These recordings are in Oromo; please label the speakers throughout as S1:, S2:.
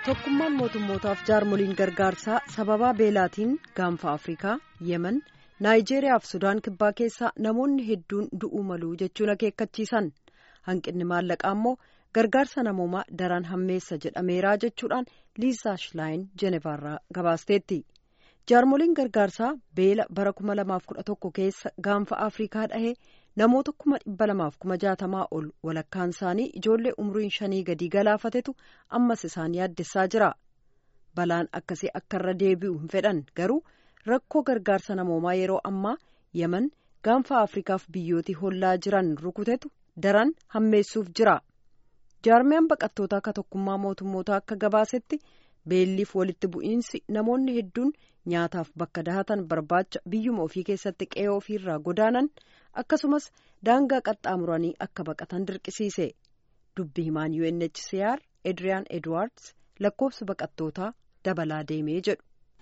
S1: tokkummaan mootummootaaf jaarmoliin gargaarsaa sababaa beelaatiin gaanfa afrikaa yemen naayijeeriyaa fi sudaan kibbaa keessaa namoonni hedduun du'uu malu jechuun akeekkachiisan hanqinni maallaqaa immoo gargaarsa namoomaa daran hammeessa jedhameeraa jechuudhaan liisaa shilaayin jenevaarraa gabaasteetti jaarmoliin gargaarsaa beela bara 2011 keessa gaanfa afrikaa dhahee namoota kuma dhibba lamaaf kuma jaatamaa ol walakkaan isaanii ijoollee umriin shanii gadii galaafatetu ammas isaan yaaddessaa jira balaan akkasii akka irra deebi'u hin fedhan garuu rakkoo gargaarsa namoomaa yeroo ammaa yemen gaanfa afrikaaf biyyootii hollaa jiran rukutetu daran hammeessuuf jira jaarmiyaan baqattootaa akka tokkummaa mootummootaa akka gabaasetti beelliif walitti bu'iinsi namoonni hedduun nyaataaf bakka dahatan barbaacha biyyuma ofii keessatti qe'ee ofiirraa godaanan akkasumas daangaa qaxxaamuranii akka baqatan dirqisiise dubbi himaan UNHCR Edriyaan Edwards lakkoofsa baqattootaa dabalaa deemee jedhu.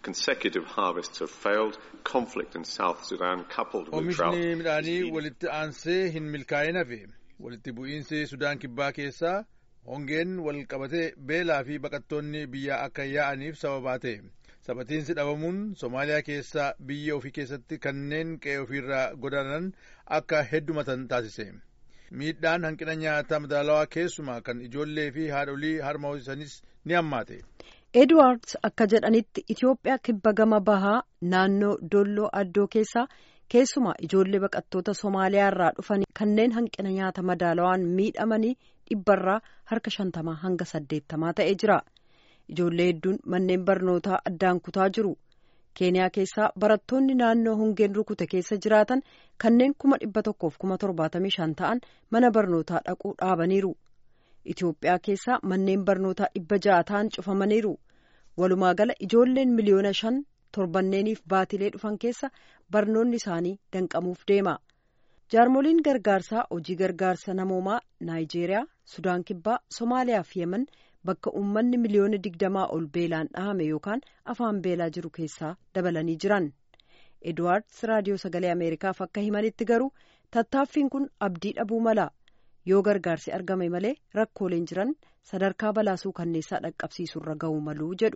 S2: Oomishni midhaanii walitti aansee hin milkaa'in hafe walitti bu'iinsi Sudaan kibbaa keessaa hongeen wal qabatee beelaa fi baqattoonni biyyaa akka yaa'aniif sababaa ta'e. Sabatiinsi dhabamuun Somaaliyaa keessaa biyya ofii keessatti kanneen qe'ee ofiirraa godaanan akka heddumatan taasise. Miidhaan hanqina nyaataa madaalawaa keessumaa kan ijoollee fi haadholii harma hoosisanis ni hammaate.
S1: Edwards akka jedhanitti Itoophiyaa kibba gama bahaa naannoo Dolloo Addoo keessaa keessumaa ijoollee baqattoota Somaaliyaa irraa dhufan kanneen hanqina nyaata madaalawaan miidhamanii dhibbarraa harka shantamaa hanga saddeettamaa ta'ee jira. Ijoollee hedduun manneen barnootaa addaan kutaa jiru. Keeniyaa keessaa barattoonni naannoo hongeen rukute keessa jiraatan kanneen kuma dhibba tokkoof kuma torbaatamii shan ta'an mana barnootaa dhaquu dhaabaniiru. Itoophiyaa keessaa manneen barnootaa dhibba ja'a ta'an cufamaniiru. Walumaa gala ijoolleen miliyoona shan torbanneeniif baatilee dhufan keessa barnoonni isaanii danqamuuf deema. Jaarmoliin gargaarsaa hojii gargaarsa namoomaa Naayijeeriyaa, Sudaan Kibbaa, Somaaliyaa fi Yemen bakka uummanni miliyoona digdamaa ol beelaan dhahame yookaan afaan beelaa jiru keessaa dabalanii jiran. Edwards raadiyoo sagalee Ameerikaaf akka himanitti garuu tattaaffiin kun abdii dhabuu mala. Yoo gargaarsi argame malee rakkooleen jiran sadarkaa balaasuu kanneessaa dhaqqabsiisurra ga'uu maluu jedhu.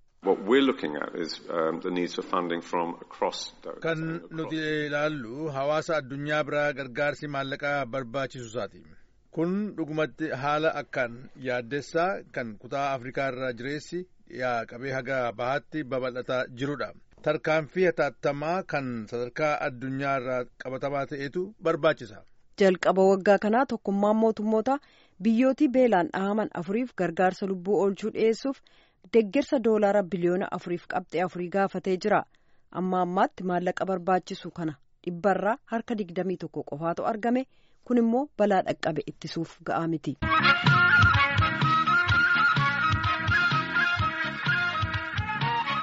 S2: Kan nuti ilaallu hawaasa addunyaa biraa gargaarsi maallaqaa barbaachisuusaati. Kun dhugumatti haala akkaan yaaddessaa kan kutaa Afrikaa irra jireessi dhiyaa qabee haga bahaatti babal'ataa jirudha. Tarkaanfii hatattamaa kan sadarkaa addunyaa irraa qabatamaa ta'etu barbaachisa.
S1: jalqaba waggaa kanaa tokkummaan mootummoota biyyootii beelaan dhahaman afuriif gargaarsa lubbuu oolchuu dhiyeessuuf deggersa doolaara biliyoona afuriif qabxee afurii gaafatee jira amma ammaatti maallaqa barbaachisu kana dhibbarraa harka digdamii tokko qofaatu argame kun immoo balaa dhaqqabe ittisuuf ga'aa miti.